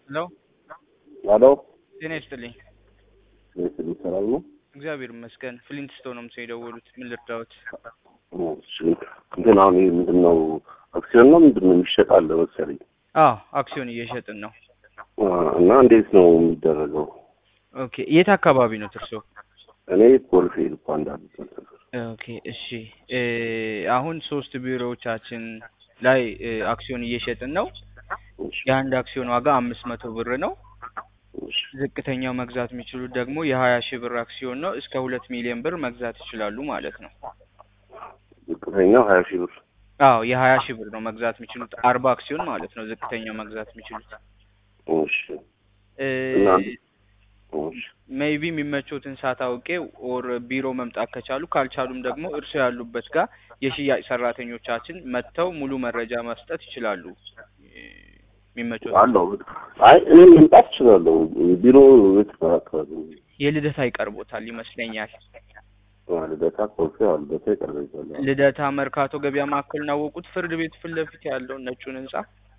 ሄሎ ሄሎ ጤና ይስጥልኝ። ስል ሰላም ነው? እግዚአብሔር ይመስገን። ፍሊንት ስቶን ነው ምስል የደወሉት። ምን ልርዳዎት? እሺ እንትን አሁን ይሄ ምንድን ነው አክሲዮን ነው ምንድን ነው የሚሸጥ አለ መሰለኝ አዎ አክሲዮን እየሸጥን ነው። አ፣ እና እንዴት ነው የሚደረገው? ኦኬ የት አካባቢ ነው እርሶ? እኔ ኮልፌ ልኳ እንዳሉት ኦኬ እሺ እ አሁን ሶስት ቢሮዎቻችን ላይ እ አክሲዮን እየሸጥን ነው። የአንድ አክሲዮን ዋጋ አምስት መቶ ብር ነው። ዝቅተኛው መግዛት የሚችሉት ደግሞ የሀያ ሺህ ብር አክሲዮን ነው። እስከ ሁለት ሚሊዮን ብር መግዛት ይችላሉ ማለት ነው። ዝቅተኛው ሀያ ሺህ ብር አዎ የሀያ ሺህ ብር ነው መግዛት የሚችሉት አርባ አክሲዮን ማለት ነው። ዝቅተኛው መግዛት የሚችሉት እሺ እና እሺ ሜይቢ የሚመቾትን ሰዓት አውቄ ኦር ቢሮ መምጣት ከቻሉ ካልቻሉም ደግሞ እርሶ ያሉበት ጋር የሽያጭ ሰራተኞቻችን መጥተው ሙሉ መረጃ መስጠት ይችላሉ። የሚመቾት አለው አይ እኔ መምጣት እችላለሁ። ቢሮ ቤት አካባቢ ነው። የልደታ ይቀርቦታል ይመስለኛል። ልደታ ኮልፌ አዎ፣ ልደታ ይቀርበኛል። ልደታ መርካቶ ገበያ ማዕከል ናወቁት ፍርድ ቤት ፊት ለፊት ያለውን ነጩን ህንጻ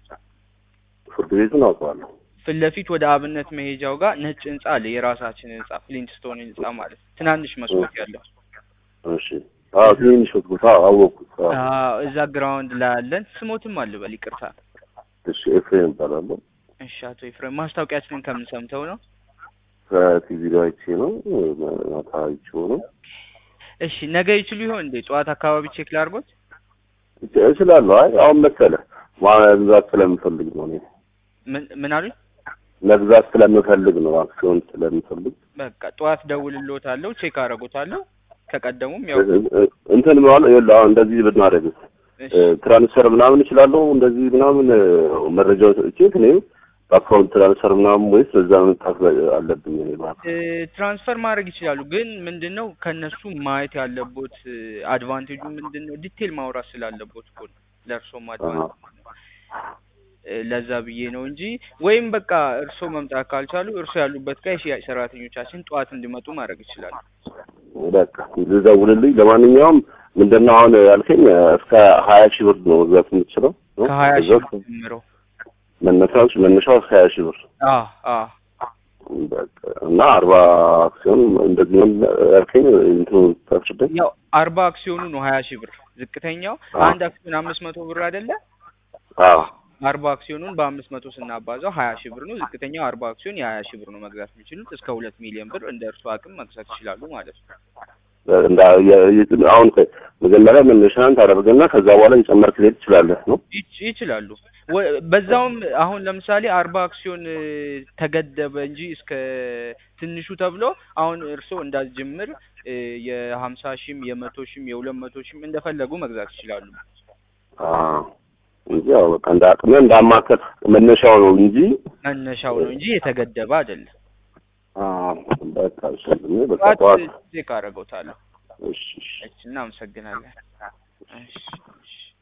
ፍርድ ቤቱን አውቀዋለሁ። ፊት ለፊት ወደ አብነት መሄጃው ጋር ነጭ ህንጻ አለ። የራሳችን ህንጻ ፍሊንትስቶን ህንጻ ማለት ትናንሽ መስኮት ያለው እሺ አዎ፣ ትንሽ ቦታ አወቅኩት። አዎ። አዎ፣ እዛ ግራውንድ ላይ አለን። ስሞትም አልበል ይቅርታ። እሺ ኤፍሬም እባላለሁ። እሺ አቶ ኤፍሬም ማስታወቂያችንን ከምን ሰምተው ነው? ከቲቪ ላይ አይቼ ነው ማታ አይቼው ነው። እሺ ነገ ይችሉ ይሆን እንዴ? ጠዋት አካባቢ ቼክ ላድርጎት። እችላለሁ። አይ አሁን መሰለህ መግዛት ስለምፈልግ ነው እኔ ምን ምን አሉኝ? መግዛት ስለምፈልግ ነው አክሲዮን ስለምፈልግ በቃ ጠዋት ደውልልዎታለሁ፣ ቼክ አደርጎታለሁ። ከቀደሙም ያው እንትን ማለት ይኸውልህ አሁን እንደዚህ ብናደርግ እሺ ትራንስፈር ምናምን እችላለሁ እንደዚህ ምናምን መረጃው ሰጥቼ እኔም በአካውንት ትራንስፈር ምናምን ወይስ በዛ መምጣት አለብኝ እኔ ማለት እ ትራንስፈር ማድረግ ይችላሉ። ግን ምንድን ነው ከእነሱ ማየት ያለቦት አድቫንቴጁ ምንድን ነው? ዲቴል ማውራት ስላለቦት እኮ ነው። ለእርሶም አድቫንቴጅ እ ለዛ ብዬ ነው እንጂ ወይም በቃ እርሶ መምጣት ካልቻሉ እርሶ ያሉበት ጋር የሽያጭ ሰራተኞቻችን ጠዋት እንዲመጡ ማድረግ ይችላሉ። በቃ ልደውልልኝ። ለማንኛውም ምንድን ነው አሁን ያልከኝ እስከ ሀያ ሺህ ብር ነው መግዛት የምትችለው ነው? ከሀያ ሺህ ብር ጀምሮ መነሻው መነሻው እስከ ሀያ ሺህ ብር አዎ አዎ በቃ እና አርባ አክሲዮን እንደዚህ ነው ያልከኝ እንትኑ ታችበት ያው አርባ አክሲዮኑ ነው ሀያ ሺህ ብር ዝቅተኛው። አንድ አክሲዮን አምስት መቶ ብር አይደለ? አዎ አርባ አክሲዮኑን በአምስት መቶ ስናባዛው ሀያ ሺህ ብር ነው። ዝቅተኛው አርባ አክሲዮን የሀያ ሺህ ብር ነው መግዛት የሚችሉት። እስከ ሁለት ሚሊዮን ብር እንደ እርሱ አቅም መግዛት ይችላሉ ማለት ነው። እንዳ የ- አሁን መጀመሪያ መነሻን ታደርግና ከዛ በኋላ እየጨመርክ ልሄድ ትችላለህ ነው ይች- ይችላሉ። ወ- በዛውም አሁን ለምሳሌ አርባ አክሲዮን እ፣ ተገደበ እንጂ እስከ ትንሹ ተብሎ አሁን እርስዎ እንዳልጅምር እ፣ የሀምሳ ሺህም የመቶ ሺህም የሁለት መቶ ሺህም እንደፈለጉ መግዛት ይችላሉ። አዎ እንጂ ያው በቃ እንደ አቅሜ እንዳማከል መነሻው ነው እንጂ መነሻው ነው እንጂ የተገደበ አይደለም። አዎ በቃ እሺ በቃ ጠዋት ጠዋት ቼክ አደርገውታለሁ። እሺ እሺ እሺ እናመሰግናለን። እሺ እሺ